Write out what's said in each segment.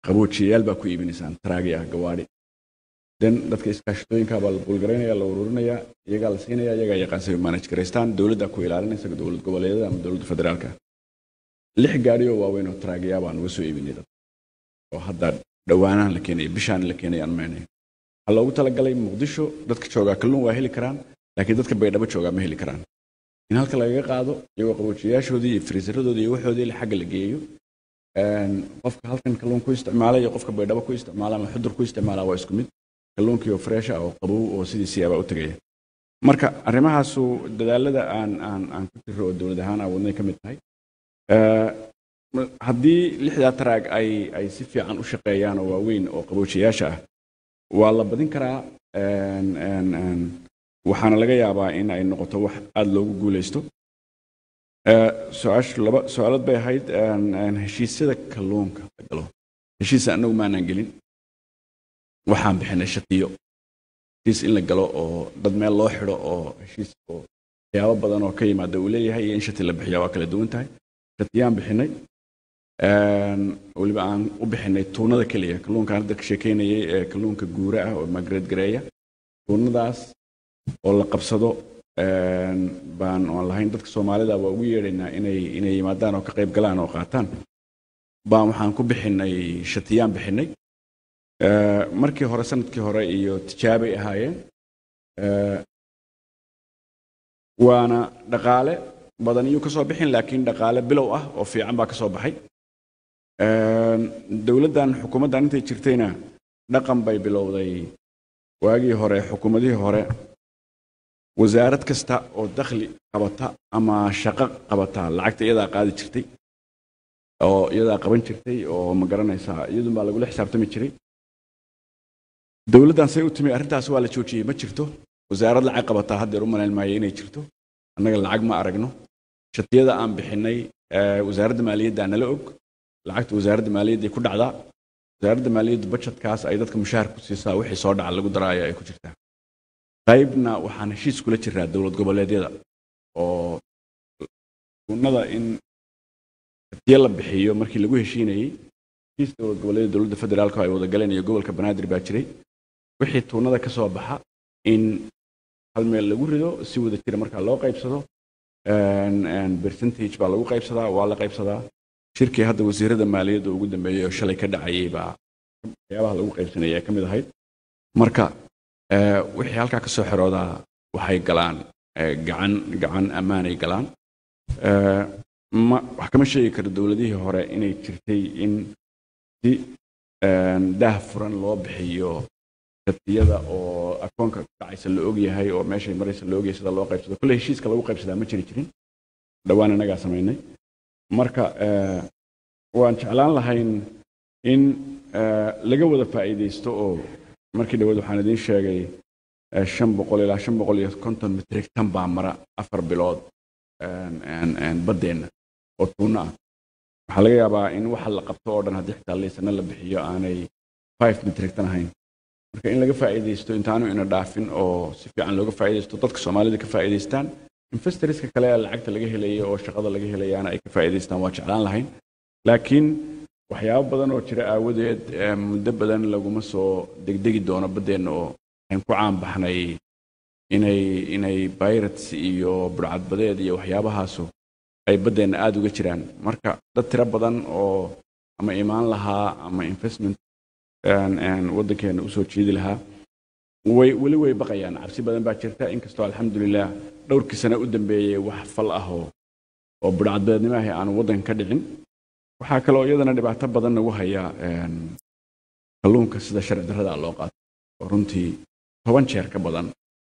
qaboojiyayaal baa ku iibinaysaan taraagi ah gawaadhi den dadka iskaashatooyinka baa la buulgaraynaya la ururinaya iyagaa la siinaya iyagaa yaqaan say manage garaystaan dowladda ku ilaalinaysa dowlad goboleedyada ama dowladda federaalka lix gaadhi oo waaweyn oo taraagiyaa baan uga soo iibinay dad oo hadda dhowaanahan la keenaya bishaan la keenaya aan maynayo waxaa loogu talagalay muqdisho dadka joogaa kalluun waa heli karaan laakiin dadka baydhabo joogaa ma heli karaan in halka lagaga qaado iyagoo qaboojiyayaashoodii iyo friisaradoodii iyo waxoodii la xagga la geeyo qofka halkan kalluun ku isticmaala iyo qofka baydhabo ku isticmaala ama xudur ku isticmaala waa isku mid kalluunkii oo fresh ah oo qabow oo sidiisii abaa u tegaya marka arrimahaasu dadaalada aan aan aan ku jiro oo dowlad ahaan aan wadnay ka mid tahay haddii lixdaa taraag ay ay si fiican u shaqeeyaan oo waaweyn oo qaboojiyayaasha ah waa la badin karaa waxaana laga yaabaa in ay noqoto wax aada loogu guuleysto su-aashu laba su-aalad bay ahayd heshiisyada kalluunka la galo heshiisa annagu maanaan gelin waxaan bixinay shatiyo heshiis in la galo oo dad meel loo xidho oo heshiis oo waxyaabo badan oo ka yimaada uu leeyahay iyo in shati la bixiya waa kala duwan tahay shatiyaan bixinay weliba aan u bixinay tuunada keliya kalluunkaan hadda ka sheekeynayay ee kalluunka guura ah oo magreed gareeya tuunadaas oo la qabsado baan aan lahayn dadka soomaalida waa ugu yeedhaynaa inay inay yimaadaan oo ka qayb galaan oo qaataan baan waxaan ku bixinay shatiyaan bixinay markii hore sanadkii hore iyo tijaabay ahaayeen waana dhaqaale badan iyuu ka soo bixin laakiin dhaqaale bilow ah oo fiican baa ka soo baxay dowladdan xukuumaddan intay jirtayna dhaqan bay bilowday waagii hore xukuumadihii hore wasaarad kasta oo dakhli qabata ama shaqo qabata lacagta iyadaa qaadi jirtay oo iyadaa qaban jirtay oo ma garanaysaa iyadun baa lagula xisaabtami jiray dowladdan say u timi arrintaas waa la joojiyey ma jirto wasaarad lacag qabataa haddeer u malayn maayo inay jirto annaga lacag ma aragno shatiyada aan bixinay wasaaradda maaliyadda nala og lacagta wasaaradda maaliyadday ku dhacdaa wasaaradda maaliyaddu bajetkaas ay dadka mushaar ku siisaa wixii soo dhaca lagu daraayo ay ku jirtaa qaybna waxaan heshiis kula jiraa dowlad goboleedyada oo sunnada in shatiyo la bixiyo markii lagu heshiinayey heshiis dowlad goboleedyada dowladda federaalka ay wada galeen iyo gobolka banaadir baa jiray wixii tuunada ka soo baxa in hal meel lagu rido si wada jira markaa loo qaybsado percentage baa lagu qaybsadaa waa la qaybsadaa shirkii hadda wasiirada maaliyadda ugu dambeeyey oo shalay ka dhacayay baa waxyaabaha lagu qaybsanaya ka mid ahayd marka wixii halkaa ka soo xiroodaa waxay galaan gacan gacan ammaanay galaan ma wax kama sheegi karo dowladihii hore inay jirtay in si daah furan loo bixiyo shatiyada oo akoonka dhacaysa la ogyahay oo meeshay maraysa la ogyahay sida loo qaybsado kolle heshiiska lagu qaybsadaa ma jiri jirin dhowaan innagaa samaynay marka waan jeclaan lahayn in laga wada faa'iidaysto oo markii dhawaad waxaan idiin sheegay shan boqol ilaa shan boqol iyo konton metrik tan baa mara afar bilood baddeenna oo tuuno ah waxaa laga yaabaa in waxa la qabto oo dhan haddii xitaa laysana la bixiyo aanay five metrik tan ahayn marka in laga faa'iidaysto intaanu ina dhaafin oo si fiican looga faa'iidaysto dadka soomaalida ka faa'iidaystaan investorska kale ee lacagta laga helaya oo shaqada laga helayaana ay ka faa'iidaystaan waa jeclaan lahayn laakiin waxyaabo badan oo jira aawadeed muddo badan laguma soo degdegi doono baddeenna oo waxaan ku caan baxnay inay inay pirates iyo burcadbadeed iyo waxyaabahaasu ay baddeenna aada uga jiraan marka dad tiro badan oo ama imaan lahaa ama investment waddankeena usoo jiidi lahaa way weli way baqayaan cabsi badan baa jirta inkastoo alxamdulilah dhowrkii sane u dambeeyey wax fal ah oo oo burcadbadeednimo ahi aanu waddanka ka dhicin waxaa kaloo iyadana dhibaato badan nagu haya kalluunka sida sharci darrada loo qaato oo runtii toban jeer ka badan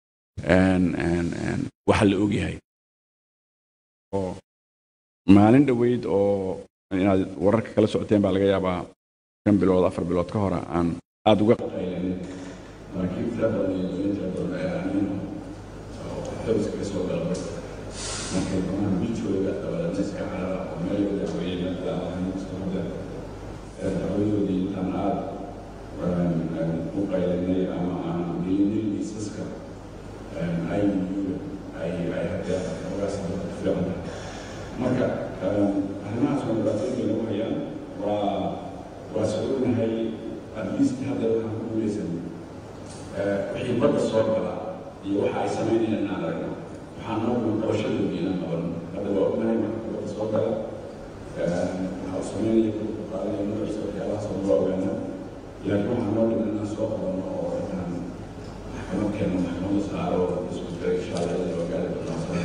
waxa la ogyahay oo maalin dhoweyd oo inaad wararka kala socoteen baa laga yaabaa shan bilood afar bilood ka hore aan aada uga markii tira badan iyo doon tira badan ayaa aamin oo xabiska ka soo gala markay doonaan bijooda dabadeedna iska carara oo meel wada weeyeen hadda hawadoodii intaan aada u qaylinay ama aan gelinay liisaska iu ay ay hadee ogaas dadka fiican marka arrimahaas waa dhibaatooyinka lagu hayaan waa waa soo ognahay atleast hadda waxaan ku guulaysan wixii badda soo gala iyo waxa ay samaynayaan inaan aragno waxaan noo dhiman qabashadoodii inaan qaban hadda waa ognahay marka badda soo gala waxa uu samaynaya qaadaya nuxursa waxyaabahaas oo noo ogaana laakiin waxaa noo dhiman inaan soo qabanno oo inaan maxkamad keenno maxkamadda saaro isku jira insha allah ila waa gaari doonaa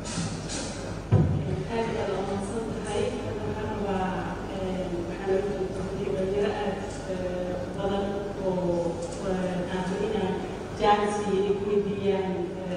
aad baad umahadsan tahay waxaan rabaa waxaa la joogtay dhalinyaro aad badan oo aanu inaan jaanisi ay ku weydiiyaan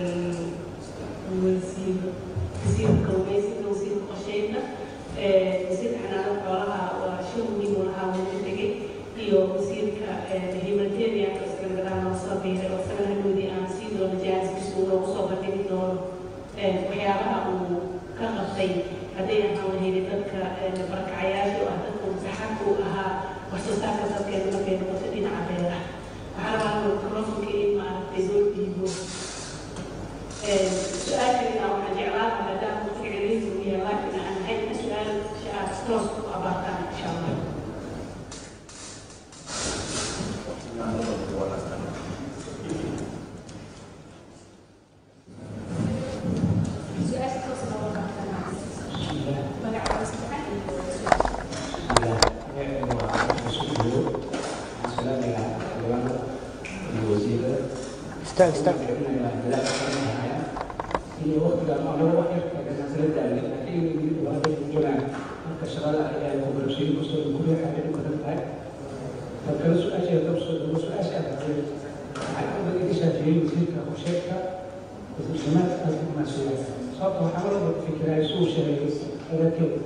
wasiir wasiirka kalluumaysiga wasiirka qorsheynta wasiirka xanaanada xoolaha waa shan muhiim oo lahaa wuu tegay iyo wasiirka humanitarian isagana gadaal noo soo biiray oo isagana hadhoodii aan sii doono jaaniskiisa uu noogu soo bandhigi doono waxyaabaha uu ka qabtay hadday ahaan lahayday dadka barakacayaasha oo ah dadka masaxaadka u ahaa wax soo saarka dadkeena markay noqoto dhinaca beeraha waxaa rabaa microfonka in maaragtay loo dhiibo su-aasheena waxaan jeclaan lahaa maadaama waqtiga celihiisa uu yahay laakiin aan ahayn in su-aal aad toos ku abaartaan insha allah su-aasha toos loo qabtaan magaca saddexaad iyo Stag, stag. iyo waqtiga ama wax yar kagasaansala daalay laakiin mid waa dad joogaan marka shaqada ayaa ku barashooyin kastoo ku leexaya dhib badan tahay markale su-aasha dabso daba su-aasha aadaaday waxay u badan ishaafiyey wasiirka qorsheedka wasiirsamaad aad ku maasuulay sababta waxaa marwalba fikiraya suu sheegay hadalkeeda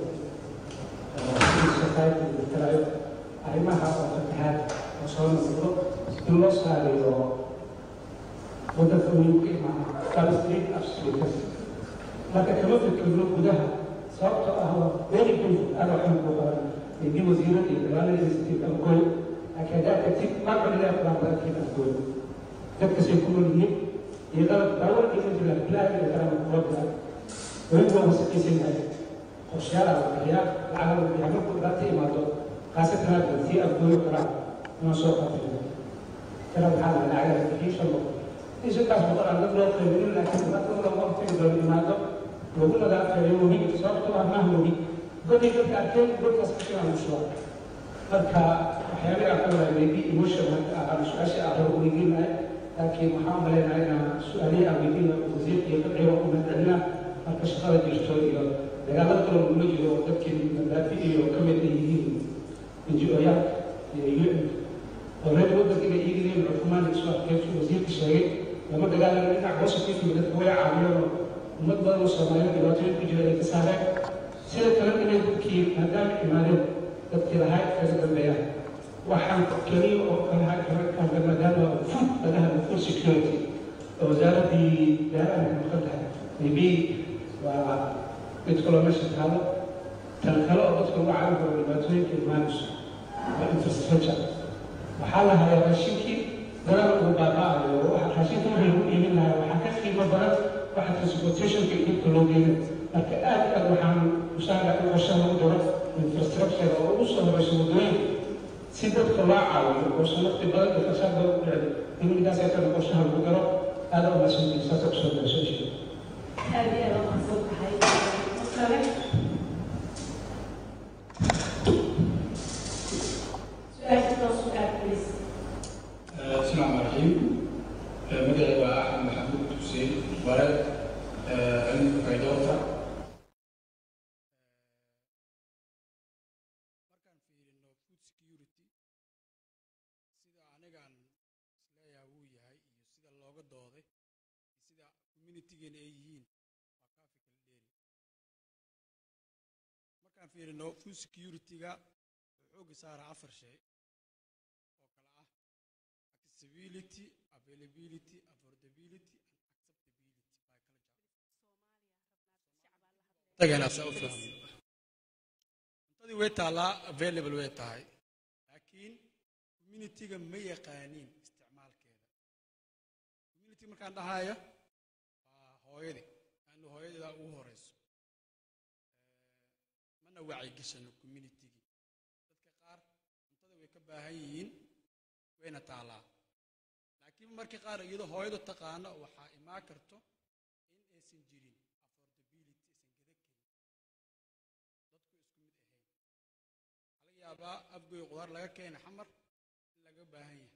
shaqaayta dirtirayo arrimaha oo fatahaad oo soo noqdo in loo saarayo waddanka weyn ka imaana palestine absolutas marka kama fikirno gudaha sababtoo ah waa very painful aad waxaan ku qaban idii wasiirada iyo dagaalada institute algoy laakiin haddaad tagtid marcolidaa quraan badankeed algoy dadkasay ku nool yihiin iyo qalab daawar iyo majira bilaahi iyo kalama kuwa bila weliba waa wasaqaysan yahay qorshayaala la bixiyaa lacag la bixiyaa markuu dhibaata imaado khaasatan aad tii algoyo kalaa inaan soo qaatay kala waxaa la lacagaha bixii shan boqol inshakaas boqol aan dad loo qaybinin laakiin dhibaatada lama hortagi doono imaado lagu nadaafeeyo muhiim sababtoo ah mahmogi goday dadka arkeen godkaas kashinaa lagu shuba marka waxyaabihi aan ka wadaay maybe emotion aan su-aasha aan rabo weydiinahay laakiin waxaan maleynahay inaan su-aalihii aan weydiina wasiirka iyo dadciba ku madcelina marka shaqada jirto iyo dagaalada kale lagula jiro oo dadkii mandaafi iyo ka mid ay yihiin ngo-yaal iyo un already waddanka inay iigileen cufumaan isu arkeesu wasiirka sheegay lama dagaalama dhinac positive dadka way caawiyeen oo ummad badan oo soomaaliyeed dhibaatooyin ku jira ay ka saareen sida kale inay dadkii maadaama imaadeen dadkii lahaa kaga dambeeyaan waxaan keliya oo kalaha kaga maadaama food laga hadlo food security oo wasaaraddii beeraha ka maqan tahay maybe waa mid kaloo meesha taalo tan kale oo dadka uga caawin karo dhibaatooyinka imaanayso waa infrastructure waxaa la hayaa raashinkii dagaal ugu baaba'ayo waxa raashinka wixii lagu iibin lahaa waxaa ka qiimo badan waxa transportationka iyo dhibka loo geeyo marka aad aad waxaan usaara in qorshe lagu daro infrastructure oo ugu soo horeyso waddooyin si dadka loo caawiyo oo sanadti badan iyo fasaad badan ku dhacday in midaas ay kana qorshaha lagu daro aad u mahadsantihin saasa kusoo darasho insha aad iyo aad umahadsan tahay kale su-aasha toos u aad please السلام عليكم مدعي أحمد محمود حسين ولد علم فيدورتا markaan fiirino food security sida anigaan isleeyahay wuu yahay iyo sida looga dooday iyo sida communitygeena ay yihiin waa kaafi kala dheeri markaan fiirino food security-ga wuxuu xooga saaraa afar shay oo kala ah accessibility availability affordability and acceptability by culture tagana saa u fahmo cuntadii way taallaa available way tahay laakiin communityga ma yaqaaniin isticmaalkeeda community markaan dhahayo waa hooyadii anu hooyadeeda ugu horeyso mana wacyigashano communitygii dadka qaar cuntada way ka baahan yihiin wayna taalaa laakiin markii qaar iyadoo hooyadu taqaano waxaa imaan karto in aysan jirin affordability aysan gada karin dadku isku mid ahayn waxaa laga yaabaa afgoy qudaar laga keena xamar in laga baahan yahay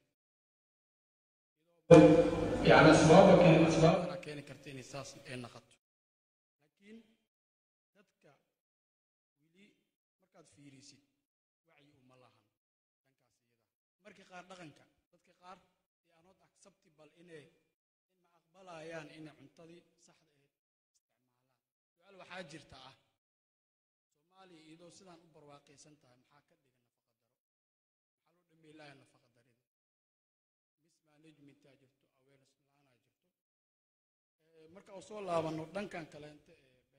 يعني أسباب كان أسباب badanaa keeni karta inay saas ay naqato laakiin dadka weli markaad fiirisid wacyi uma lahan dhankaas iyada markii qaar dhaqanka dadka qaar they are not acceptable inay in ma aqbalayaan inay cuntadii saxda ahayd isticmaalaan su-aal waxaa jirta ah soomaaliya iyadoo sidaan u barwaaqaysan tahay maxaa ka dhigan nafaqa daro maxaa loo dhameey laaya nafaqa darida mismanagementaa jirto awareness la-aanaa jirto Eh, marka uu soo laabano dhankan kaleente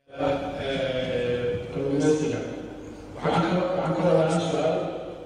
ee كوميونيتيga waxaan ka waxaan ka wadaa su'aal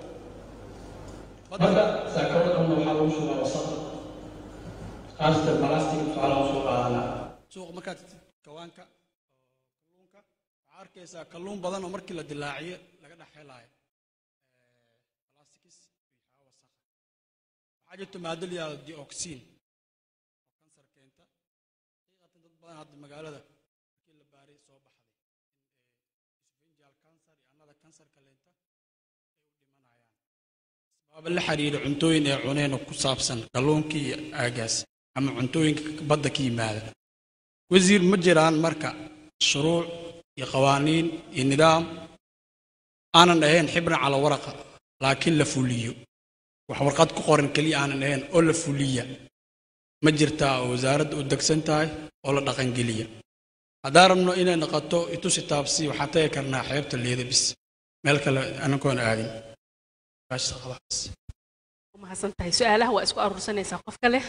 badda saakada dhanna waxaa lagu shubaa wasaqda qaasatan balastic waxaa lagu soo qaadanaa suuqa markaad tagtid kawaanka oo kalluunka waxaa arkaysaa kalluun badan oo markii la dilaaciyo laga dhex helaayo plastics iyo waxyaaba wasaqa waxaa jirto maado la yihahdo dioxin oo kansar keenta xaqiiqatan dad badan hadda magaalada markii la baaray soo baxday in esophageal cancer iyo annada kansar kaleenta ay u dhimanayaan asbaaba la xiriira cuntooyin ee cuneen oo ku saabsan kalluunkii iyo aagaas ama cuntooyinka badda ka yimaada wasiir ma jiraan marka shuruuc iyo qawaaniin iyo nidaam aanan ahayn xibran cala waraqa laakiin la fuliyo wax warqad ku qoran keliya aanan ahayn oo la fuliya ma jirtaa oo wasaaradda u degsan tahay oo la dhaqangeliya haddaan rabno inay noqoto itusi taabsi waxaan tagi karnaa xeebta leeda bis meel kale anagoon aadin Baashta khalaas. mahadsan tahay su-aalaha waa isku aruursanaysaa qofka leh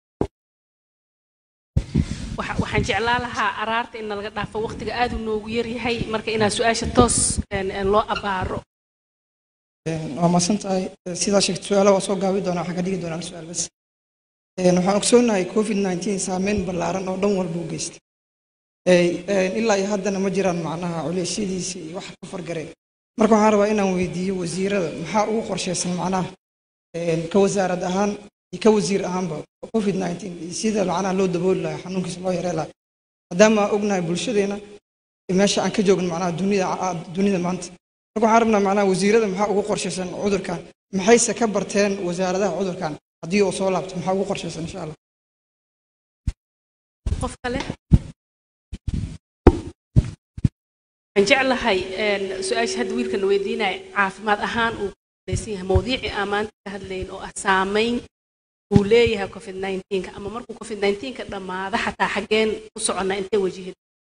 Waxa- waxaan jeclaa lahaa araarta in nalaga dhaafo waqtiga aad uu noogu yaryahay marka inaa su-aasha toos een, een, loo abaaro waa mahadsan tahay sidaa sheegtay su-aalaha waa soo gaabi doonaa waxaan ka dhigi doonaa hal su-aal bas Een, waxaan ogsoonahay covid 19 saameyn ballaaran oo dhan walba u geystay Ee, een, ilaa iyo haddana ma jiraan macnaha culeysyadiisa iyo waxa ka fargareen marka waxaan rabaa inaan weydiiyo wasiirada maxaa ugu qorshaysan macnaha een, ka wasaarad ahaan iyo ka wasiir ahaanba covid 19 iyo sida macnaha loo dabooli lahaa xanuunkiisa loo yaree lahaa maadaama aan ognahay bulshadeena meesha aan ka joogno macnaha dunida dunida maanta marka waxaan rabnaa macnaha wasiirada maxaa ugu qorshaysan cudurkan maxayse ka barteen wasaaradaha cudurkan haddii uu soo laabto maxaa ugu qorshaysan insha allah qofka leh waxaan jeclahay een, su-aasha hadda wiilkan weydiinaya caafimaad ahaan uu kulaysan yahay mawdiicii aan maanta ka hadlayn oo ah saameyn uu leeyahay covid 19 ama markuu covid 19 ka dhammaado xataa xaggeen u soconnaa intee wajihin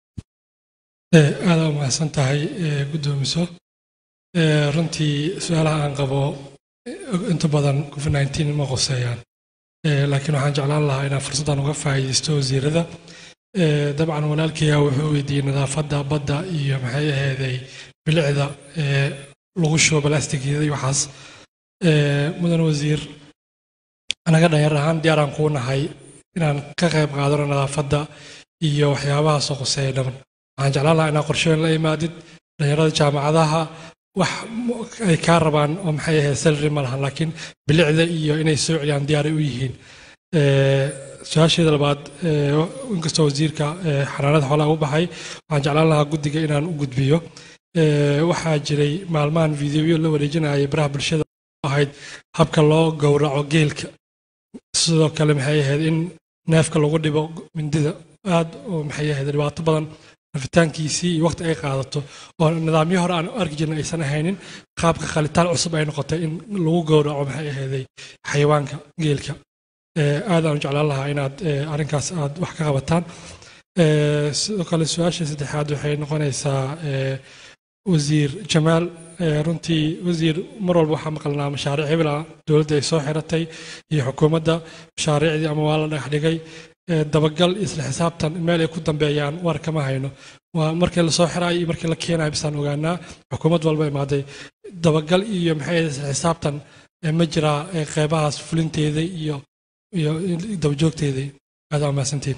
aada u mahadsan tahay eh, guddoomiso Eh, runtii su-aalaha aan qabo eh, inta badan covid 19 ma qoseeyaan Eh, laakiin waxaan jeclaan lahaa inaan fursaddan uga faa'iidaysto wasiirada Eh, dabcan walaalkaya wuxuu weydiiyey nadaafadda badda iyo maxay aheeday bilicda eh, lagu shubo balastigyada iyo waxaas Eh, mudan wasiir anaga dhalinyar ahaan diyaaraan kuu nahay inaan ka qayb qaadano nadaafadda iyo waxyaabahaasoo qoseeya dhaban waxaan jeclaan lahaa inaa qorshooyin la imaadid dhalinyarada jaamacadaha wax mu- ay kaa rabaan oo maxay ahayd salary ma lahan laakiin bilicda iyo inay soo celiyaan diyaaray u yihiin Eh, su-aasheeda labaad eh, inkastoo wasiirka eh, xanaanada xoolaha u baxay waxaan jeclaan lahaa guddiga inaan u gudbiyo Eh, waxaa jiray maalmahan fideoyo la wareejinayay baraha bulshada oo ahayd habka loo gowraco geelka sidoo kale maxay ahayd in neefka lagu dhibo mindida aad oo maxay ahayd dhibaato badan rafitaankiisii iyo waqti ay qaadato oo nidaamyo hore aan u arki jirna aysan ahaynin qaabka khalitaan cusub ay noqotay in lagu gowraco maxay ahayday xayawaanka geelka Eh, aad aan u jeclaan lahaa inaad eh, arrinkaas aad wax ka qabataan Eh, sidoo kale su-aasha saddexaad waxay noqonaysaa eh, wasiir jamaal eh, runtii wasiir mar walba waxaa maqalnaa mashaariic hebel ah dowladda ay soo xiratay iyo xukuumadda mashaariicdii ama waa la dhagax dhigay Eh, dabagal iyo isla xisaabtan meel ay ku dambeeyaan war kama hayno waa markii lasoo xirayo iyo markii la keenayo bisaan ogaanaa xukuumad walba imaaday dabagal iyo maxay ahayd isla xisaabtan eh, ma jiraa eh, qeybahaas fulinteeda iyo iyo dabajoogteeda aad waa mahadsantiin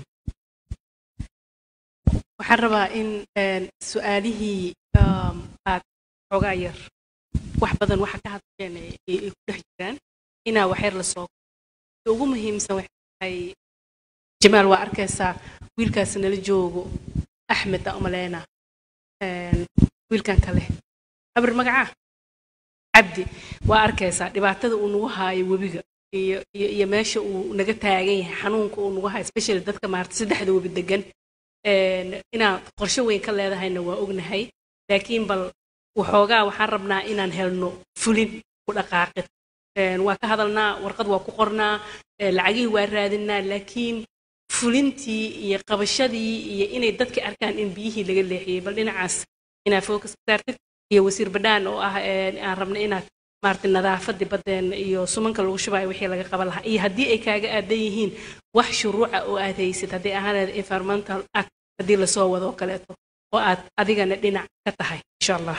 waxaan rabaa in een, su-aalihii um, aad xoogaa yar wax badan waxa ka hadleen ay ay ku dhex jiraan inaa waxyar la soo Waxa ugu muhiimsan waxay tahay jamaal waa arkaysaa wiilkaas nala joogo axmed aan umaleyna wiilkan kale abir magacaa cabdi waa arkaysaa dhibaatada uu nagu haayo webiga iyo iyo iyo meesha uu naga taagan yahay xanuunka uu nagu haayo especially dadka maarata saddexda webi degan Een, inaad qorshe weyn ka leedahayna waa ognahay laakiin bal waxoogaa waxaan rabnaa inaan helno fulin ku dhaqaaqid Een, waa ka hadalnaa warqad waa ku qornaa ee, lacagihii waa raadinaa laakiin fulintii iyo qabashadii iyo inay dadka arkaan in biyihii laga leexiyey bal dhinacaas inaad focus ka saartid iyo wasiir badhaan oo ah een, aan rabna inaad maaragtay nadaafadii badeen iyo sumanka lagu shubayo wixii laga qaban lahaa iyo haddii ay kaaga aadan yihiin wax shuruuca oo aad haysid haddii ahaanad environmental act haddii lasoo wado oo kaleeto oo aad adigana dhinac ka tahay insha allah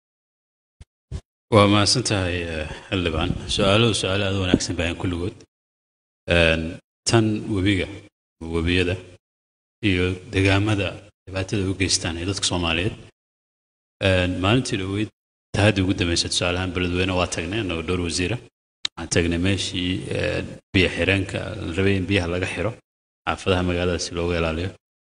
waa mahadsan tahay eh, xildhibaan su-aaluhu su-aalo aad u wanaagsan bayan kulligood Een, tan webiga webiyada iyo degaamada dhibaatada u geystaan ee dadka soomaaliyeed Een, maalintii dhaweyd tahaddii ugu dambeysay tusaalahaan beledweyne waa tagnay anagoo dhowr wasiira waxaan tagnay meeshii eh, biyo xireenka la rabay in biyaha laga xiro xaafadaha magaalada si looga ilaaliyo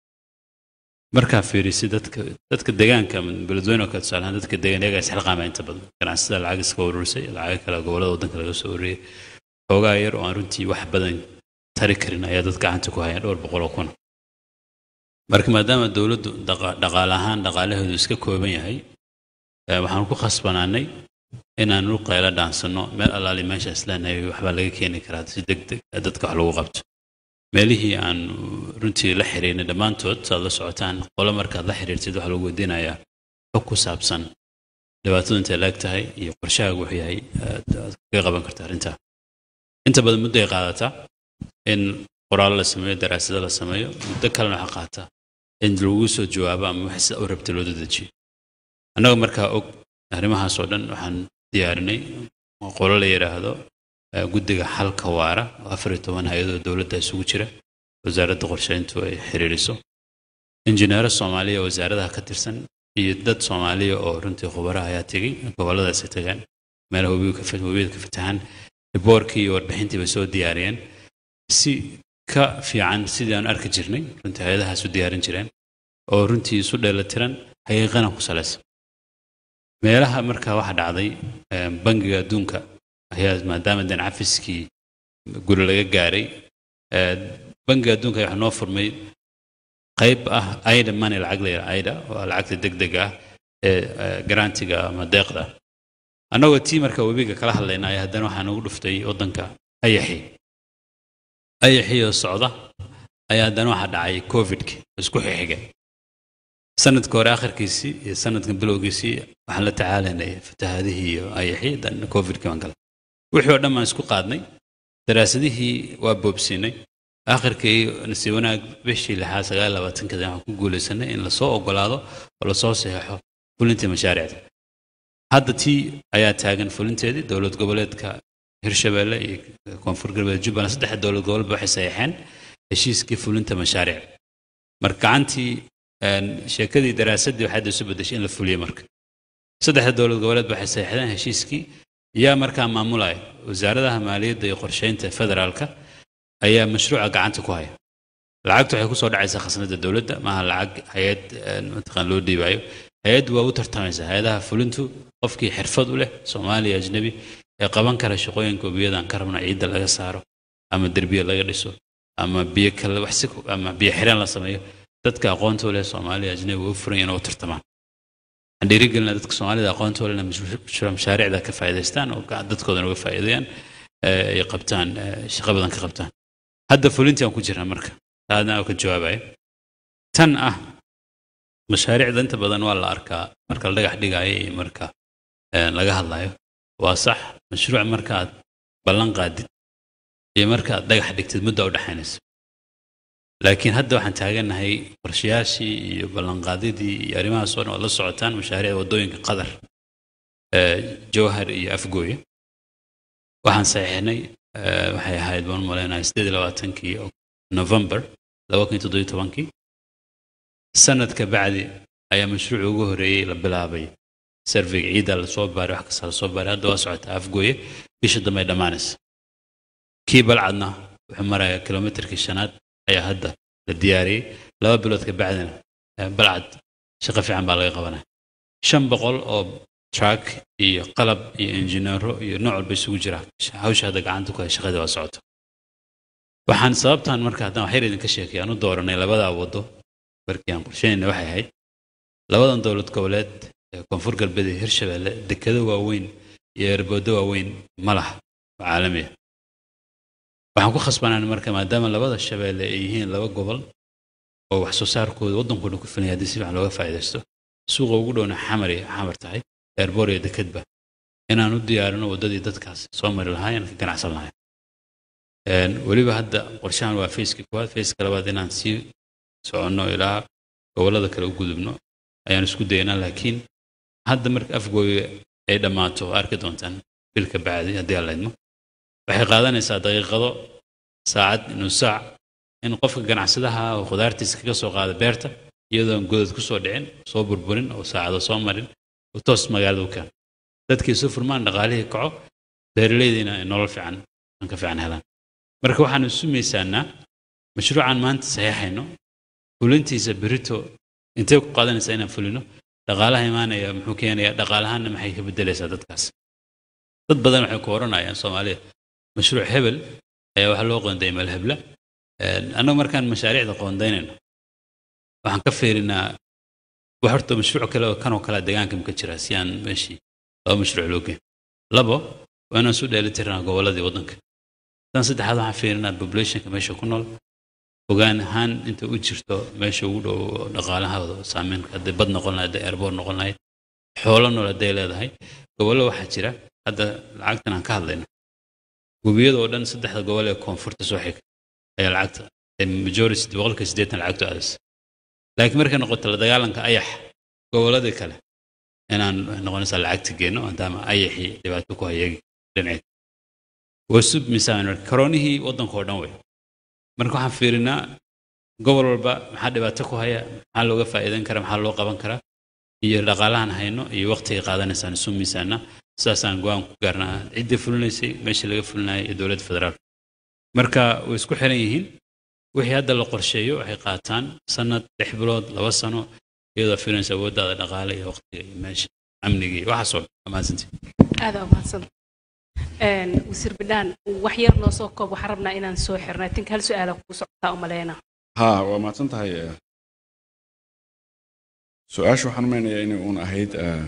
markaa fiirisi dadka dadka deegaanka ama beledweyne oo kale tusaalahaan dadka deegaan iyagaa isxilqaama inta badan ganacsida lacag iska ururisay lacago kale gobollada waddanka laga soo ururiyey xoogaa yar oo aan runtii wax badan tari karin ayaa dad gacanta ku hayaan dhowr boqol oo kun marka maadaama dowladdu dhaqa- dhaqaale ahaan dhaqaalaheedu iska kooban yahay eh, waxaan ku khasbanaanay inaan u qaylo dhaansanno meel allaali meesha isleenahay waxbaa laga keeni karaa si deg deg ah dadka wax lagu qabto meelihii aan runtii la xiriirnay dhammaantood saad la socotaan qolo markaad la xiriirtid waxaa lagu weydiinayaa xog ku saabsan dhibaatadu intay laag tahay iyo qorshahaagu wuxuu yahay aad aad kaga qaban karta arrintaa inta badan muddo ay qaadataa in qoraallo la sameeyo daraasado la sameeyo muddo kalena waxaa qaata in lagu soo jawaabo ama wax sida u rabta loo dedejiyo annaga markaa og arrimahaas oo dhan waxaan diyaarinay qolo la yidhaahdo eh, guddiga xalka waara oo afar iyo toban hay-adoo dowladda isugu jira wasaaradda qorsheyntu ay xiriiriso injineero soomaaliya oo wasaaradaha ka tirsan iyo dad soomaaliya oo runtii khubaraha ayaa tegey gobolladaasi tagaan meelaha webiga ka fa- webiyada ka fatahan riboorkii iyo warbixintii bay soo diyaariyeen si ka fiican sidii aan arki jirnay runtii hay-adahaas u diyaarin jireen oo runtii isu dheelatiran xaqiiqana ku salaysan meelaha markaa waxa dhacday eh, bangiga adduunka ayaa maadaama den cafiskii guri laga gaaray eh, bangiga adduunka ayaa waxaa noo furmay qayb ah aida money lacag la yidhaha aida waa lacagta degdega ah ee eh, garantiga ama deeqda annagoo tii marka webiga kala hadlayna ayaa haddana waxaa nagu dhuftay waddanka ayaxi ayaxii oo socda ayaa haddana waxaa dhacay covidki isku xixiga sanadka hore akhirkiisii iyo sanadkan bilowgiisii waxaan la tacaalaynay fatahaadihii iyo ayaxii dan covidki baan galay wixii oo dhan baan isku qaadnay daraasadihii waa boobsiinay akhirkii nasiib wanaag bishii lixaad sagaal labaatankeeda waxaan ku guulaysanay in lasoo ogolaado oo lasoo saxeexo fulintii mashaariicda hadda tii ayaa taagan fulinteedii dowlad goboleedka hirshabeelle iyo koonfur galbeed jubbaland saddexa dowlad goboleedba waxay saxeexeen heshiiskii fulinta mashaariic marka gacantii een, sheekadii daraasadii waxay hadda isu bedeshay in la fuliyo marka saddexda dowlad goboleedba waxay saxeexdeen heshiiskii yaa markaa maamulaya wasaaradaha maaliyadda iyo qorsheynta federaalka ayaa mashruuca gacanta ku haya lacagtu waxay kusoo dhacaysaa khasnada dowladda maaha lacag hay-ad een, mataqaan loo dhiibayo hay-addu waa u tartamaysaa hay-adaha fulintu qofkii xirfad u leh soomaaliya ajnabi ee qaban kara shaqooyinka webiyadan ka rabna ciidda laga saaro ama derbiya laga dhiso ama biyo kale wax si ku- ama biyo xireen la sameeyo dadka aqoonta u leh soomaaliya ajnabi waa u furan inay u tartamaan waxaan dhiirigelinaa dadka soomaalida aqoonta u leh inay mashru- mashaariicda ka faa'iidaystaan oo ga- dadkoodana uga faa'iideeyaan ee, ay qabtaan ee, shaqo badan ka qabtaan hadda fulintii aan ku jirnaa marka taadna aan ka jawaabaya tan ah mashaariicda inta badan waa la arkaa marka la dhagax dhigaayo iyo marka eh, laga hadlayo waa sax mashruuc markaad ballan qaadid iyo markaad dhagax dhigtid muddo u dhexaynaysa laakiin hadda waxaan taagannahay qorshayaashii iyo ballanqaadidii iyo arrimahaas oo dhan waad la socotaan mashaariicda waddooyinka qadar eh, jowhar iyo afgooye waxaan saxiixnay eh, waxay ahayd baan u maleynahay sideed iyo labaatankii november laba kun iyo toddobiyo tobankii sanadka bacdi ayaa mashruuci ugu horeeyey la bilaabay surveyga ciidda lasoo baaray wax kasta lasoo baaray hadda waa socotaa afgooye bisha dambe ay dhammaanaysa kii balcadna wuxuu marayaa kilomitarkii shanaad ayaa hadda la diyaariyey laba bilood ka bacdina eh, balcad shaqo fiican baa laga qabanaya shan boqol oo truck iyo qalab iyo injineero iyo nooc walba isugu jira hawsha hadda gacanta ku hay shaqadii waa socoto waxaan sababtan marka haddaan waxyar idinka sheekay aan u dooranay labadaa waddo markii aan qorsheynayna waxay ahayd labadan dowlad goboleed ee koonfur galbeed iyo hirshabeelle dekado waaweyn iyo erboodo waaweyn ma laha oo caalami ah waxaan ku khasbanaan marka maadaama labada shabeelle ay yihiin laba gobol oo wax soo saarkooda waddankooda ku filan yahay haddii si fiican looga faa'iidaysto suuqa ugu dhowna xamar iyo xamar tahay eerboor iyo dekedba inaan u diyaarino waddadii dadkaas soo mari lahaayeen ka ganacsan lahayn Een, weliba hadda qorshahan waa fayskii koowaad fayska labaad inaan sii soconno ilaa gobollada kale u gudubno ayaan isku daynaa laakiin hadda marka afgooya ay dhammaato oo arki doontaan bilka bacdi haddii aan laydmo waxay qaadanaysaa daqiiqado saacad inuu saac in qofka ganacsadaha oo khudaartiisa kaga soo qaada beerta iyadoon godad ku soo dhicin soo burburin oo saacado soo marin oo toos magaalada u keeno dadkii isu furmaan dhaqaalihii kaco beeraleydiina ay nolol fiican aan ka fiican helaan marka waxaan isu miisaanaa mashruucan maanta saxiixayno fulintiisa berito intee ku qaadanaysaa inaan fulino dhaqaalaha imaanaya muxuu keenayaa dhaqaalahaanna maxay ka bedelaysaa dadkaas dad badan waxay ku oranayaan soomaaliya mashruuc hebel ayaa waxaa loo qoonday meel hebla annagu markaan mashaariicda qoondaynayno waxaan ka fiirinaa wax horta mashruuc kale oo kanoo kale deegaanka ma ka jira si aan meeshii laba mashruuc loo geyn labo waa inaan isu dheelitirnaa gobolladii waddanka tan saddexaad waxaan fiirinaa populationka meesha ku nool ogaan ahaan inta u jirto meesha ugu dhow dhaqaalahooda saameyn hadday bad noqon lahayd hadday airboor noqon lahayd xoolo nool hadday leedahay gobollo waxaa jira hadda lacagtan aan ka hadlayno webiyada oo dhan saddexda gobol ee koonfurta soo xiga ayaa lacagta majority boqolka siddeetan lacagtu aadaysa laakiin markay noqoto la dagaalanka ayax gobolladii kale inaan noqonaysaa lacagta geenno maadaama ayaxii dhibaato ku hayagi dhinaceed wasub misaan karoonihii waddanka oo dhan wey marka waxaan fiirinaa gobol walba maxaa dhibaato ku haya maxaa looga faa'iidan karaa maxaa loo qaban karaa iyo dhaqaalahan hayno iyo waqtiga qaadanaysaan isu miisaana sidaasaan go-aan ku gaarnaa ciddii fulinaysay meeshii laga fulinayay iyo dowladda federaalka marka way isku xiran yihiin wixii hadda la qorsheeyo waxay qaataan sanad lix bilood laba sano iyadoo filinaysa awooddaada dhaqaale iyo waqtiga iyo meesha amniga iyo waxaasoo dhan mahadsantii aada umahadsan wasiir bidhaan wax yar noo soo koob waxaan rabnaa inaan soo xirno I think hal su-aala kugu socotaa umaleyna ها waa mahadsan tahay eh, su-aasha waxaan umeynayaa inay uun ahayd eh,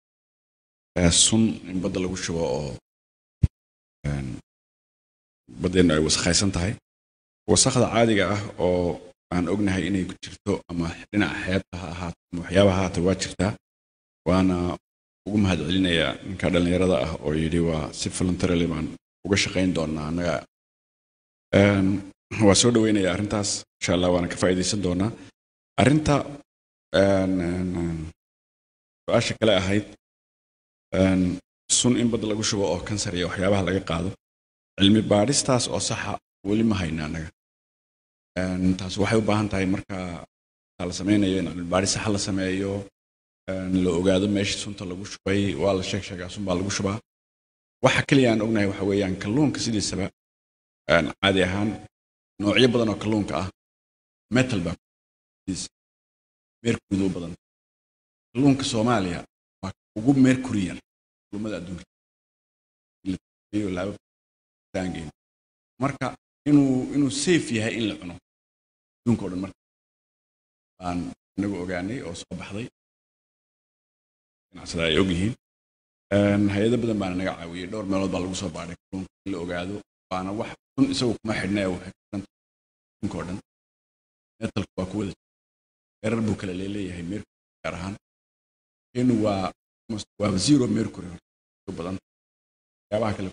eh, sun in badda lagu shubo oo een, baddeennu ay wasakhaysan tahay wasakhda caadiga ah oo aan ognahay inay ku jirto ama dhinaca xeebta ha ahaato ama waxyaabaha ha ahaato waa jirtaa waana ugu mahadcelinayaa ninka dhallinyarada ah oo yidhi waa si voluntarily baan uga shaqayn doonaa annaga Een, waa soo dhaweynayaa arrintaas insha allah waana ka faa'iidaysan doonaa arrinta een, een, een, su-aasha kale ahayd een, sun in badda lagu shubo oo kansar iyo waxyaabaha laga qaado cilmi baadhistaas oo saxa weli ma hayna annaga Een, taas waxay u baahan tahay marka la sameynayo in cilmi baadhis saxa la sameeyo een, la ogaado meesha sunta lagu shubay waa la sheeg sheegaa sun baa lagu shubaa waxa keliya aan ognahay waxa weeyaan kalluunka sidiisaba een, caadi ahaan noocyo badan oo kalluunka ah metal baa mercury u badan kalluunka soomaaliya waa ugu mercury yar kalluumada adduunka iyo laabo taangeyn marka inuu inuu safe yahay in la cuno adduunka oo dhan marka baan inagu ogaanay oo soo baxday ganacsada ay ogyihiin Een, hay-ado badan baana naga caawiyey dhowr meelood baa lagu soo baadhay kalluunka in la ogaado waana wax sun isagu kuma xidhna ee waxay ku xidhan tahay adduunka oo dhan metalka waa ku wada jira heerar buu kale leeyahay mercury gaar ahaan inu waa almost- waa zero mercury u badan waxyaabaha kale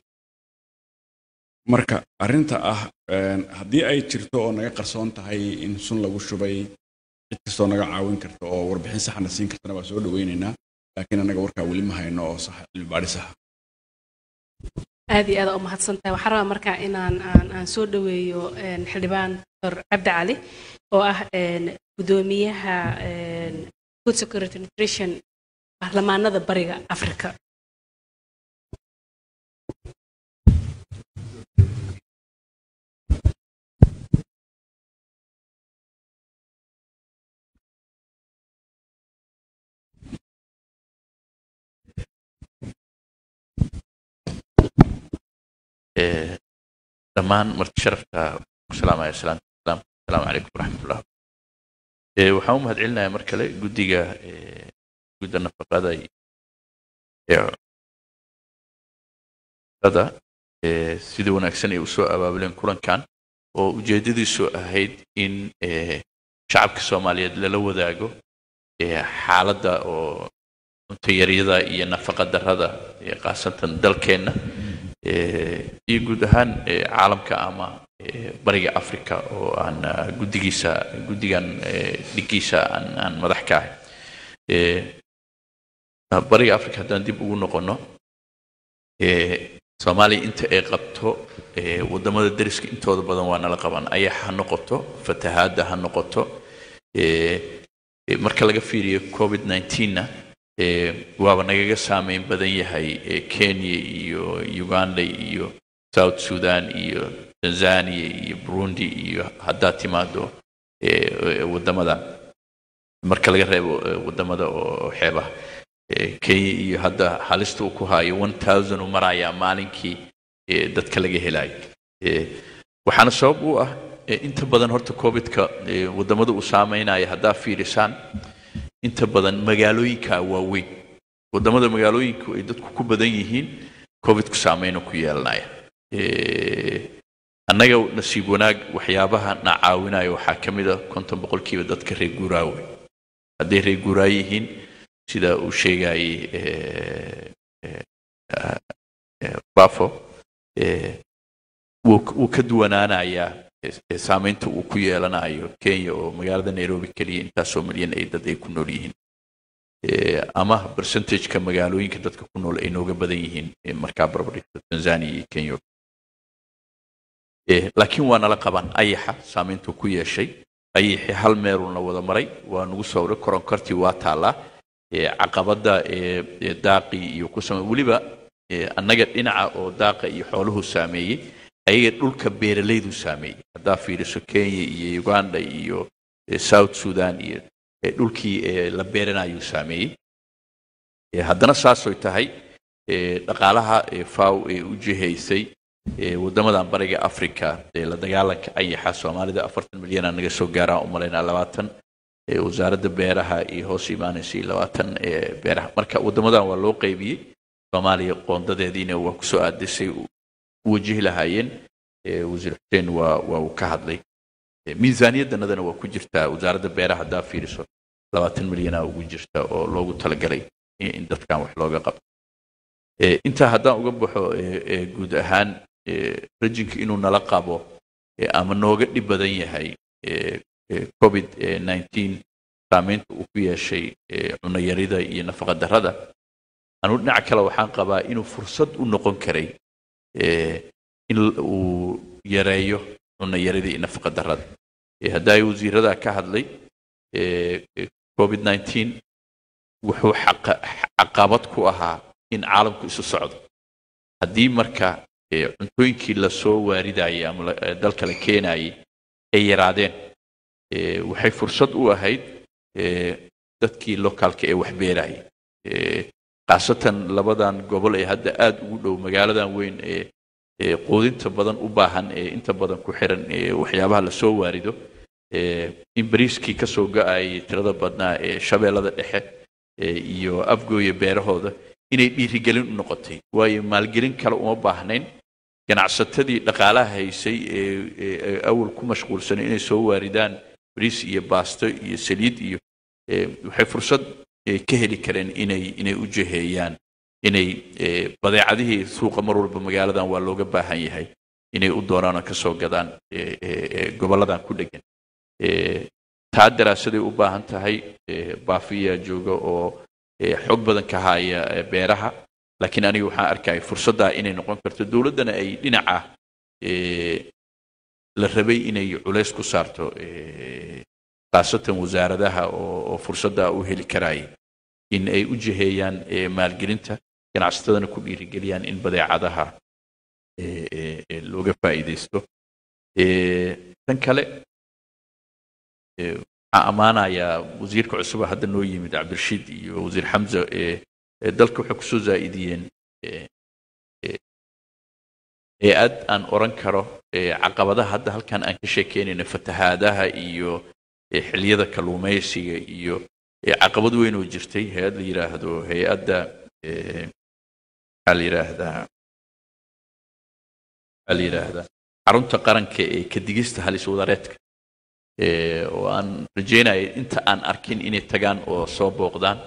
marka arrinta ah een, haddii ay jirto oo naga qarsoon tahay in sun lagu shubay cid kastoo naga caawin karta oo warbixin saxna siin kartana waa soo dhaweynaynaa laakiin annaga warkaa weli ma hayno oo sax cilmi baadhi saxa aad iyo aad u mahadsan tahay waxaan rabaa markaa inaan aan, aan soo dhaweeyo een, xildhibaan dr cabdi cali oo ah een, gudoomiyaha een, food security nutrition baarlamaanada bariga afrika Eh, dhammaan marti sharafta ku salaamaya salaanta islaam asalaamu calaykum waraxmatullah Eh, waxaan u mahadcelinayaa mar kale guddiga eh, gudda nafaqada iyo- ee cuntada, eh, sida wanaagsan ay usoo abaabuleen kulankan oo ujeedadiisu ahayd in eh, shacabka soomaaliyeed lala wadaago eh, xaaladda oo cunto yaryada iyo nafaqa darrada ee khaasatan dalkeenna eh, iyo guud ahaan eh, caalamka ama eh, bariga africa oo aan ah, guddigiisa guddigan eh, dhigiisa aan aan madax ka ahay Eh, ah, bariga africa haddaan dib ugu noqono eh, soomaaliya inta ay qabto eh, wadamada deriska intooda badan waa nala qaban ayax ha noqoto fatahaadda ha noqoto eh, eh, marka laga fiiriyo covid 19na eh, waaba nagaga saameyn badan yahay eh, kenya iyo uganda iyo south sudan iyo tanzania iyo burundi iyo haddaad timaado eh, eh, wadamada marka laga reebo eh, wadamada oo xeebaha Eh, kenya iyo hadda halista uu ku hayo 1000 uu marayaa maalinkii eh, dadka laga helayo Eh, waxaana sabab u ah eh, inta badan horta covidka eh, wadamada uu saameynaya haddaa fiirisaan inta badan magaalooyinka waaweyn wadamada magaalooyinku ay dadku ku badan yihiin covidku saameynu ku yeelanaya Eh, annaga nasiib wanaag waxyaabaha na caawinaya waxaa ka mid a konton boqolkiiba dadka reer guuraawe hadday reer guuraa yihiin sida uu sheegayay eh, eh, ah, eh, bafo eh, wuu wuu ka duwanaanayaa eh, eh, saameynta uu ku yeelanayo kenya oo magaalada nairobi keliya intaasoo milyan ay dad ay ku nool yihiin Eh, ama percentageka magaalooyinka dadka ku nool ay nooga badan yihiin eh, markaa barbardhigto tanzania iyo kenya Eh, laakiin waa nala qaban ayaxa saameyntuu ku yeeshay ayaxi hal meeluu na wada maray waa nagu soo uray koronkortii waa taallaa Eh, caqabada eh, eh, daaqii iyo ku samey weliba eh, annaga dhinaca oo daaqa iyo xooluhu saameeyey ayaga dhulka beeralaydu saameeyey haddaa fiiriso kenya iyo uganda iyo eh, south sudan iyo eh, dhulkii eh, la beeranayuu saameeyey Eh, haddana saasoy tahay eh, dhaqaalaha eh, faw ee u jihaysay eh, wadamadan bariga africa ee la dagaalanka ayaxa soomaalida afartan milyan aa naga soo gaaraan u malaynaa labaatan eh, wasaaradda beeraha iyo hoos imaanaysay labaatan eh, beeraha marka wadamadan waa loo qaybiyey soomaaliya qoondadeediina waa kusoo aadisay u u wajihi lahaayeen eh, wasiir xuseen waa waa uu ka hadlay Eh, miisaaniyaddanadana waa ku jirtaa wasaaradda beeraha haddaa fiiriso labaatan milyanaa ugu jirta oo loogu talagalay in in dadkan wax looga qabto Eh, intaa haddaan uga baxo eh, eh, guud ahaan eh, rajinka inuu nala qabo eh, ama nooga dhib badan yahay eh, eh, covid eh, 19 saameynta uu ku yeeshay eh, cunayarida iyo nafaqa darrada anu dhinaca kale waxaan qabaa inuu fursad u noqon karay eh, in l- uu yareeyo cunayarida iyo nafaqa darrada Eh, haddaa wasiirada ka hadlay eh, eh, covid 19 wuxuu xaqa- caqabad ku ahaa in caalamku isu socdo haddii marka eh, cuntooyinkii lasoo waaridayay ama la- eh, dalka la keenayay ay yaraadeen eh, waxay fursad u ahayd eh, dadkii lokaalka ee wax beerayay Eh, khaasatan labadan gobol ee hadda aad ugu dhow magaaladan weyn ee ee quudinta badan u baahan ee inta badan ku xiran ee waxyaabaha lasoo waarido eh, in bariiskii ka soo go-ayay tirada badnaa ee shabeellada dhexe eh, iyo afgooya beerahooda inay dhiirigelin u noqotay waayo maalgelin kale uma baahnayn ganacsatadii dhaqaalaha haysay ee ee- ee awal ku mashquulsanay inay soo waaridaan bariis iyo baasto iyo saliid iyo eh, waxay fursad eh, ka heli kareen inay inay u jiheeyaan inay eh, badeecadihii suuqa mar walba magaaladan waa looga baahan yahay inay u doonaan oo ka soo gadaan eh, eh, eh, gobolladan ku dhegan Eh, taa daraasaday u baahan tahay eh, baafiyaa jooga oo eh, xog badan ka haya eh, beeraha laakiin aniga waxaan arkaya fursaddaa inay noqon karto dowladdana ay dhinaca eh, la rabay inay culays ku saarto eh, khaasatan wasaaradaha oo oo fursaddaa u heli karaya in ay u jiheeyaan eh, maalgelinta ganacsatadana ku dhiirigeliyaan in badeecadaha eh, eh, eh, looga faa'iidaysto Eh, tan kale eh, waxaan ammaanayaa wasiirka cusub oo hadda noo yimid cabdirashiid iyo wasiir xamza eh, eh, dalka waxay kusoo zaa'idiyeen eh, eh, hay-ad aan oran karo eh, caqabadaha hadda halkan aan ka sheekeynayno fatahaadaha iyo eh, xilliyada kalluumaysiga iyo eh, caqabad weyn oo jirtay hay-ad la yidhaahdo hay-adda eh, maxaa la yidhaahdaa maxaa la yidhaahdaa xarunta qaranka ee ka digista halis wadareedka eh, oo aan rajeynaya inta aan arkin inay tagaan oo soo booqdaan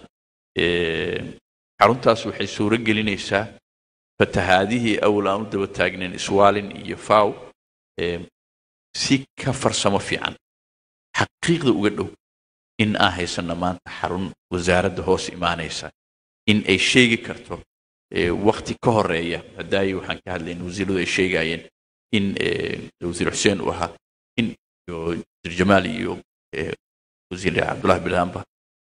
Eh, xaruntaas waxay suuro gelinaysaa fatahaadihii awal aan u daba taagnayn iswaalin iyo faw eh, si ka farsamo fiican xaqiiqda uga dhow in aan haysano maanta xarun wasaaradda hoos imaanaysa in ay sheegi karto eh, waqti ka horeeya hadaayi waxaan ka hadlayn wasiiradu ay sheegayeen in eh, wasiir xuseen uu ahaa in iyo wasiir jamaal iyo eh, wasiir cabdullahi bilhaamba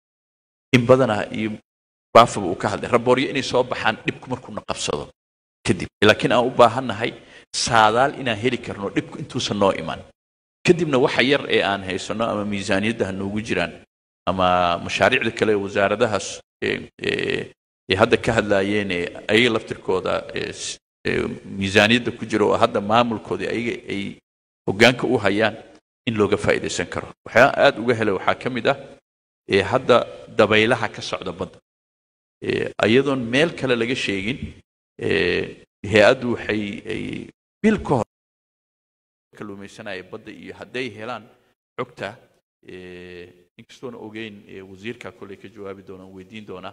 in badanaa iyo baafaba uu ka hadlay rabooryo inay soo baxaan dhibku markuuna qabsado kadib laakiin aan u baahannahay saadaal inaan heli karno dhibku intuusan noo iman kadibna waxa yar ee aan haysano ama miisaaniyadda ha noogu jiraan ama mashaariicda kale ee wasaaradahaas ee ee- ee hadda ka hadlaayeen ee ayaga laftirkooda ee s- ee miisaaniyadda ku jira oo hadda maamulkooda ayaga ay hoggaanka u hayaan in looga faa'iidaysan karo waxyaa aad uga helay waxaa ka mid ah ee hadda dabaylaha ka socda badda ee ayadoon meel kale laga sheegin ee hay-addu waxay ay bil ka hor kalluumaysanaya badda iyo hadday helaan xogta ee inkastoona ogeyn ee wasiirka kolley ka jawaabi doonaan weydiin doonaa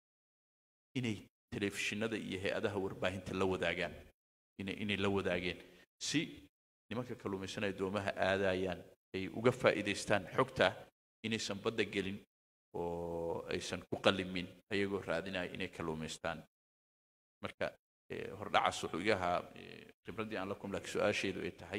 inay telefishinada iyo hay-adaha warbaahinta la wadaagaan inay inay la wadaageen si nimanka kalluumaysanaya doomaha aadayaan ay uga faa'iidaystaan xogta inaysan badda gelin oo aysan ku qallimin ayagoo raadinaya inay kalluumaystaan marka eh, hordhacaas wuxuu iga ahaa eh, khibraddii aan la kum laakiin su-aasheedu ay tahay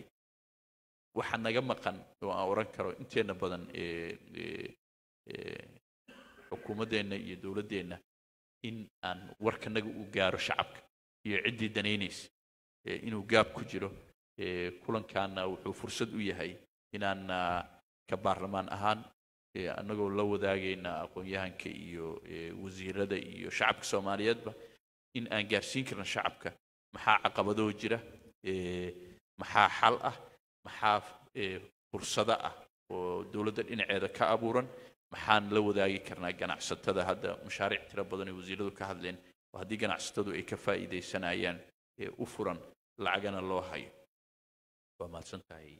waxa naga maqan oo aan oran karo inteena badan ee ee ee xukuumaddeenna iyo dowladdeenna in aan warkanaga uu gaaro shacabka iyo ciddii danaynaysa ee inuu gaab ku jiro ee kulankaana wuxuu fursad u yahay inaan ah, ka baarlamaan ahaan ee annagoo la wadaagayna aqoon-yahanka iyo ee wasiirada iyo shacabka soomaaliyeedba in aan gaarsiin karno shacabka maxaa caqabadoo jira ee maxaa xal ah maxaa ee fursado ah oo dowladda dhinaceeda ka abuuran maxaan la wadaagi karnaa ganacsatada hadda mashaariic tiro badan ay wasiiradu ka hadleen oo haddii ganacsatadu ay ka faa'iidaysanayaan ee u furan lacagana loo hayo waa mahadsan tahay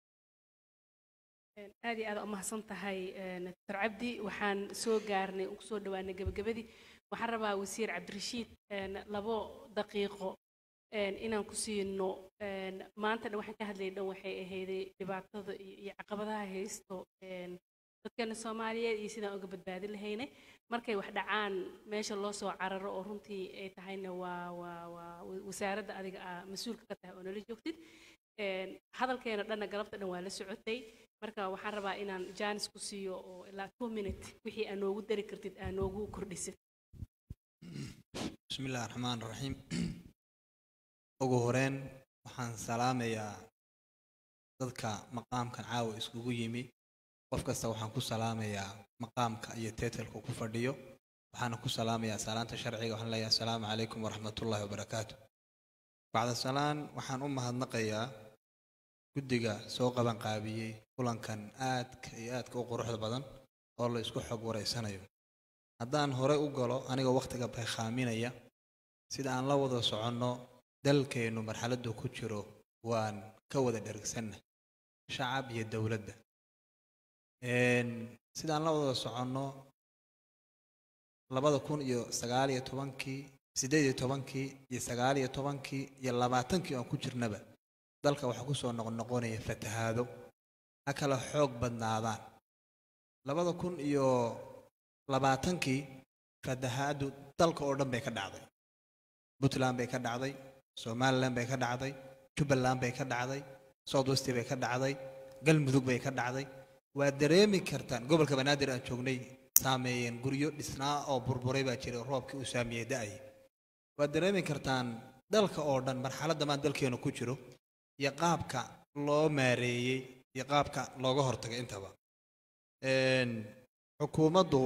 aad iyo aad u mahadsan tahay dr cabdi waxaan soo gaarnay ugu soo dhawaanay gebagabadii waxaan rabaa wasiir cabdirashiid een, labo daqiiqo een, inaan ku siino een, maanta dhan waxaan ka hadlayay dhan waxay ahayday dhibaatada iyo iyo caqabadaha haysto een, dadkeena soomaaliyeed iyo sidaan uga badbaadin lahaynay markay wax dhacaan meesha loo soo cararo oo runtii ay tahayna waa waa waa wasaaradda adiga aa mas-uulka ka tahay oo nala joogtid Een, hadalkeena dhanna galabta dhan waa la socotay marka waxaan rabaa inaan jaanis ku siiyo oo ilaa two minute wixii aa noogu dari kartid aa noogu kordhisid بسم الله الرحمن الرحيم ugu horeyn waxaan salaamayaa dadka maqaamkan caawa iskugu yimi qof kasta waxaan ku salaamayaa maqaamka iyo teetelka ku fadhiyo waxaana ku salaamayaa salaanta sharciga waxaan leeyahay asalaamu calaykum waraxmatullaahi wabarakaatu bacda salaan waxaan u mahadnaqayaa guddiga soo qaban qaabiyey kulankan aadka iyo aadka u quruxda badan oo la isku xog wareysanayo haddaan hore u galo anigoo wakhtiga baykhaaminaya sida aan la wada soconno dalkeennu marxaladdu ku jiro waan ka wada dhergsanna shacab iyo dowladda Een, sida aan la wada soconno labada kun iyo sagaal iyo tobankii siddeed iyo tobankii iyo sagaal iyo tobankii iyo labaatankii oon ku jirnaba dalka waxaa kusoo noqnoqonaya fatahaado ha kala xoog badnaadaan labada kun iyo labaatankii fatahaadu dalka oo dhan bay ka dhacday puntland bay ka dhacday somaliland bay ka dhacday jubbaland bay ka dhacday south west bay ka dhacday galmudug bay ka dhacday waa dareemi kartaan gobolka banaadir aan joognay saameeyeen guryo dhisnaa oo burburay baa jira oo roobkii uu saameeyey da-ay waad dareemi kartaan dalka oo dhan marxaladda maan dalkeenu ku jiro iyo qaabka loo maareeyey iyo qaabka looga hortagay intaba Een, xukuumaddu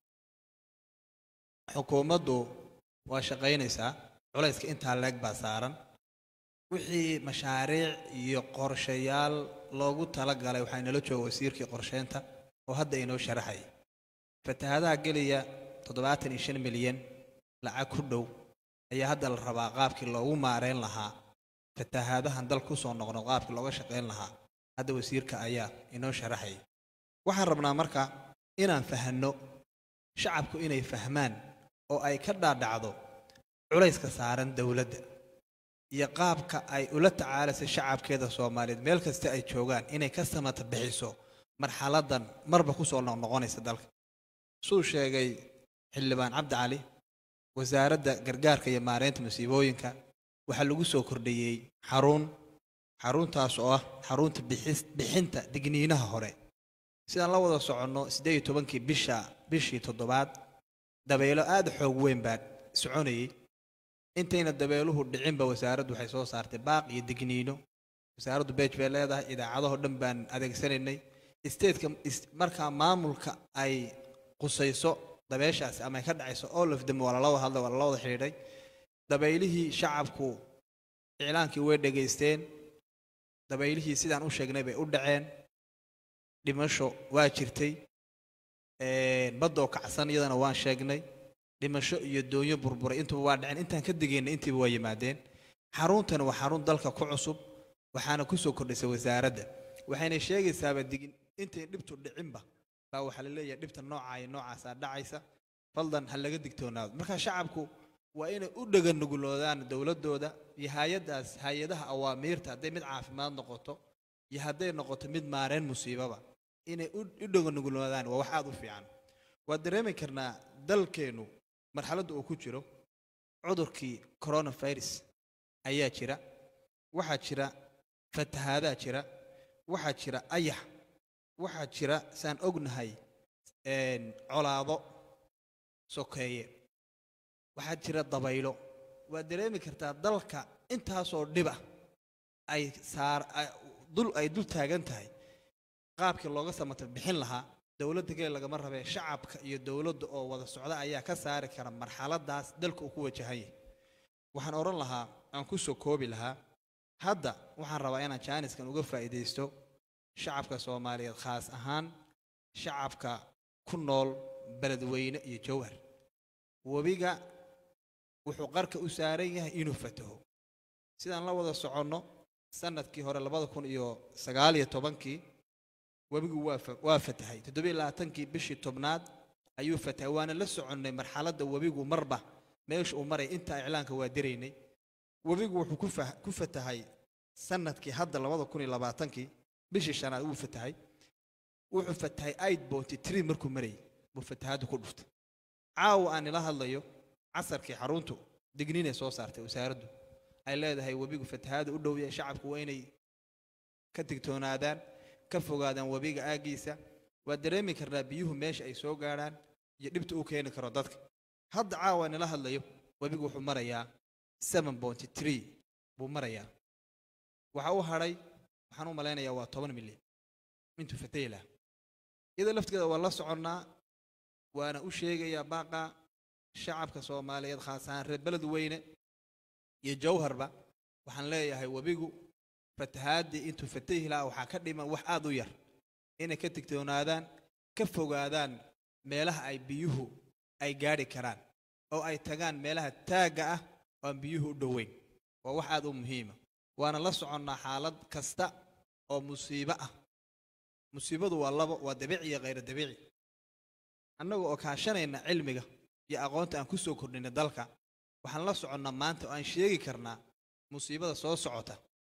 xukuumaddu waa shaqaynaysaa culayska intaa leeg baa saaran wixii mashaariic iyo qorshayaal loogu talagalay waxaa inala jooga wasiirkii qorsheynta oo hadda inoo sharaxay fatahaadaha geliya toddobaatan iyo shan milyan lacag ku dhow ayaa hadda la rabaa qaabkii loogu maareyn lahaa fatahaadahan dal kusoo noqno qaabkii looga shaqayn lahaa hadda wasiirka ayaa inoo sharaxay waxaan rabnaa marka inaan fahanno shacabku inay fahmaan oo ay ka dhaadhacdo culayska saaran dowladda iyo qaabka ay ula tacaalaysa shacabkeeda soomaaliyeed meel kasta ay joogaan inay ka samata bixiso marxaladan marba kusoo noqnoqonaysa dalka suu sheegay xildhibaan cabdi cali wasaaradda gargaarka iyo maareynta masiibooyinka waxaa lagu soo kordhiyey xarun xaruntaas oo ah xarunta bixis bixinta digniinaha hore sidaan la wada soconno siddeed iyo tobankii bisha bishii toddobaad dabeelo aada xoog weyn baa soconayey intayna dabeeluhu dhicinba wasaaraddu waxay soo saartay baaq iyo digniino wasaaraddu beej bay leedahay idaacadahoo dhan baan adeegsanaynay isteedka markaa maamulka ay qusayso dabeeshaasi ama ay ka dhacayso all of them waa lala wada hadlay waa lala wada xidhiidhay dabaylihii shacabku iclaankii way dhegaysteen dabaylihii sidaan u sheegnay bay u dhaceen dhimasho waa jirtay baddoo kacsan iyadana waan sheegnay dhimasho iyo doonyo burburay intuba waa dhaceen intaan ka degaynay intiiba waa yimaadeen xaruntani waa xarun dalka ku cusub waxaana kusoo kordhisay wasaaradda waxayna sheegaysaaba digin intay dhibtu dhicinba baa waxaa la leeyahay dhibta noocaa iyo noocaasaa dhacaysa faldan ha laga digtoonaado marka shacabku waa inay u dheganuguloodaan dowladooda iyo hay-adaas hay-adaha awaamiirta hadday mid caafimaad noqoto iyo hadday noqoto mid maareen musiibaba inay u dheganuguloodaan waa wax aada u fiican waa dareemi karnaa dalkeennu marxaladda uu ku jiro cudurkii coronavirus ayaa jira waxaa jira fatahaadaa jira waxaa jira ayax waxaa jira saan ognahay colaado sokeeye waxaa jira dabaylo waad dareemi kartaa dalka intaasoo dhiba ay saar dul ay dul taagan tahay qaabkii looga samata bixin lahaa dowladda kale lagama rabee shacabka iyo dowladda oo wada socda ayaa ka saari kara marxaladaas dalka uu ku wajahan yahay waxaan odhan lahaa aan ku soo koobi lahaa hadda waxaan rabaa inaan jaaniskan uga faa'iidaysto shacabka soomaaliyeed khaas ahaan shacabka ku nool beledweyne iyo jowhar webiga wuxuu qarka u saaran yahay inuu fataho sidaan la wada soconno sanadkii hore labada kun iyo sagaal iyo tobankii webigu waa waa fatahay toddobiyo labaatankii bishii tobnaad ayuu fatahay waana la soconnay marxaladda webigu marba meesha uu maray intaa iclaanka waa diraynay webigu wuxuu ku fah ku fatahay sanadkii hadda labada kun iyo labaatankii bishii shanaad wuu fatahay wuxuu fatahay aid bounty tree markuu marayay buu fatahaaddu ku dhuftay caawa aan ila hadlayo casarkii xaruntu digniinay soo saartay wasaaraddu ay leedahay webigu fatahaada u dhowya shacabku waa inay ka digtoonaadaan ka fogaadaan webiga aaggiisa waa dareemi karnaa biyuhu meesha ay soo gaadhaan iyo dhibta uu keeni karo dadka hadda caawa nila hadlayo webigu wuxuu marayaa seven bounty tree buu marayaa waxa u hadhay waxaan u malaynayaa waa toban milyan intuu fatahi lahaa iyadoo laftigeeda waa la soconnaa waana u sheegayaa baaqa shacabka soomaaliyeed khaas ahaan reer beled weyne iyo jawharba waxaan leeyahay webigu fatahaadii intuu fatahi lahaa waxaa ka dhiman wax aada u yar inay ka digtoonaadaan ka fogaadaan meelaha ay biyuhu ay gaadhi karaan oo ay tagaan meelaha taagga ah oo aan biyuhu u dhoweyn waa wax aada u muhiima waana la soconnaa xaalad kasta oo musiibo ah musiibadu waa labo waa dabiici iyo khayro dabiici annaga oo kaashanayna cilmiga iyo aqoonta aan ku soo kordhinay dalka waxaan la soconnaa maanta oo aan sheegi karnaa musiibada soo socota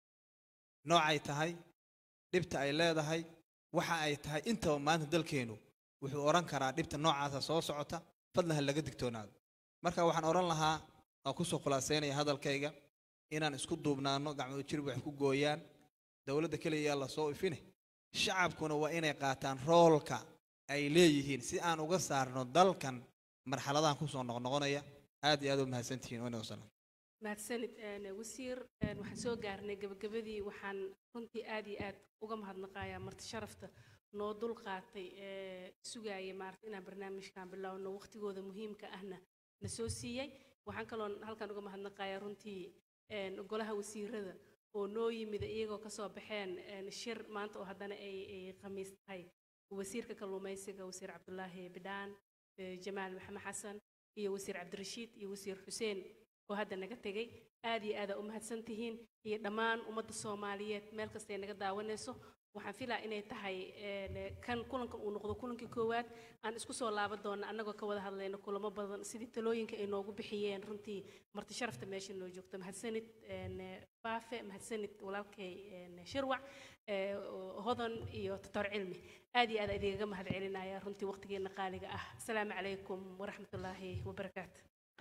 noocay tahay dhibta ay leedahay waxa ay tahay intaba maanta dalkeennu wuxuu odhan karaa dhibta noocaasa soo socota fadlan ha laga digtoonaado marka waxaan odhan lahaa waan kusoo khulaasaynaya hadalkayga inaan isku duubnaano gacmooda jirib wax ku gooyaan dowladda keliya yaa lasoo ifine shacabkuna waa inay qaataan roolka ay leeyihiin si aan uga saarno dalkan marxaladahan kusoo noqnoqonaya aad iyo aad u mahadsantihiin wayna wasalam mahadsanid een, wasiir een, waxaan soo gaarnay gabagabadii waxaan runtii aad iyo aad uga mahadnaqayaa marti sharafta noo dul qaatay ee sugaaya maarata inaan barnaamijkan bilowno waqtigooda muhiimka ahna na soo siiyey waxaan kaloon halkan uga mahadnaqayaa runtii een, golaha wasiirada oo noo yimid iyagoo kasoo baxeen een, shir maanta oo haddana ay ay khamiis tahay wasiirka kalluumaysiga wasiir cabdulaahi bidhaan ee, jamaal maxamed xasan iyo wasiir cabdirashiid iyo wasiir xuseen oo hadda naga tegey aad iyo aada u mahadsan tihiin iyo dhammaan ummadda soomaaliyeed meel kastay naga daawanayso waxaan filaa inay tahay een, kan kulankan uu noqdo kulankii koowaad aan isku soo laaban doona annagoo ka wada hadlayno kulamo badan sidii talooyinka ay noogu bixiyeen runtii marti sharafta meesha noo joogto mahadsanid een, baafe mahadsanid walaalkay een, shirwac ee, hodan iyo doctor cilmi aad iyo aad idigaga mahad celinaya runtii waqtigeena qaaliga ah asalaamu calaykum waraxmatullaahi wabarakaatu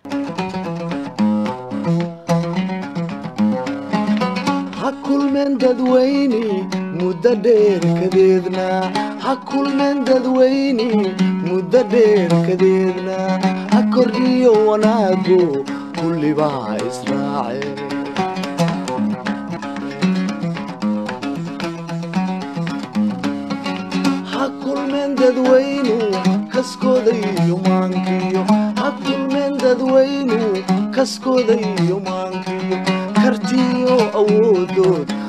ha kulmeen dadweyne muddo dheer kadeedna ha kulmeen dadweyne muddo dheer kadeedna ha kordhiyo wanaagu kullibaa israace ha kulmeen dadweynu kaskooda iyo maankiyo ha kulmeen dadweynu kaskooda iyo maankiyo kartiyo awoodood